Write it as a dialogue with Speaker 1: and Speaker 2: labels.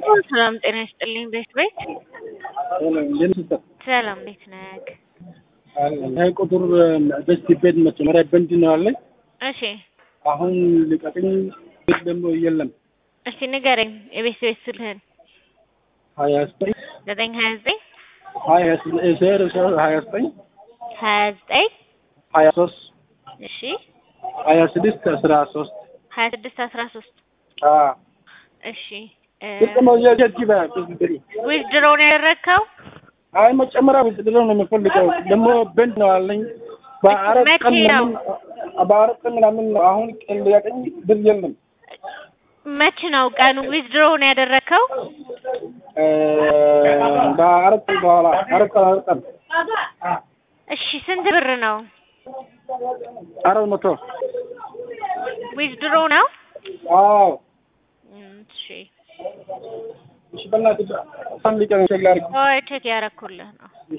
Speaker 1: ሰላም ጤና ይስጥልኝ። ቤት ቤት ሰላም እንዴት ነህ?
Speaker 2: ይህ ቁጥር በስቲ ቤት መጀመሪያ በንድ ነው ያለኝ።
Speaker 1: እሺ
Speaker 2: አሁን ልቀቅኝ ቤት ደግሞ የለም።
Speaker 1: እስቲ ንገረኝ የቤት ቤት ስልህን
Speaker 2: ሀያ ዘጠኝ
Speaker 1: ዘጠኝ ሀያ ዘጠኝ
Speaker 2: ሀያ ዜሮ ዜሮ ሀያ ዘጠኝ
Speaker 1: ሀያ ዘጠኝ
Speaker 2: ሀያ ሶስት
Speaker 1: እሺ
Speaker 2: ሀያ ስድስት አስራ ሶስት
Speaker 1: ሀያ ስድስት አስራ ሶስት እሺ
Speaker 2: ደግሞ የጀት
Speaker 1: ዊዝድሮ ነው ያደረግከው?
Speaker 2: አይ መጨመሪያ ብድር ነው የምፈልገው። ደግሞ በንድ ነው ያለኝ በአራት ቀን
Speaker 1: መቼ ነው?
Speaker 2: ምናምን በአራት ቀን ምናምን ነው። አሁን ቀን ያቀኝ ብር የለም።
Speaker 1: መች ነው ቀኑ ዊዝድሮ ነው ያደረግከው?
Speaker 2: በአራት ቀን በኋላ አራት ቀን አራት ቀን
Speaker 1: እሺ ስንት ብር ነው?
Speaker 2: አራት መቶ
Speaker 1: ዊዝድሮ ነው?
Speaker 2: አዎ
Speaker 1: እም፣ እሺ
Speaker 2: እሺ በእናትህ ሳምሊቀን ቸክ ላድርግ
Speaker 1: ቆይ ቼክ ያደረኩልህ ነው።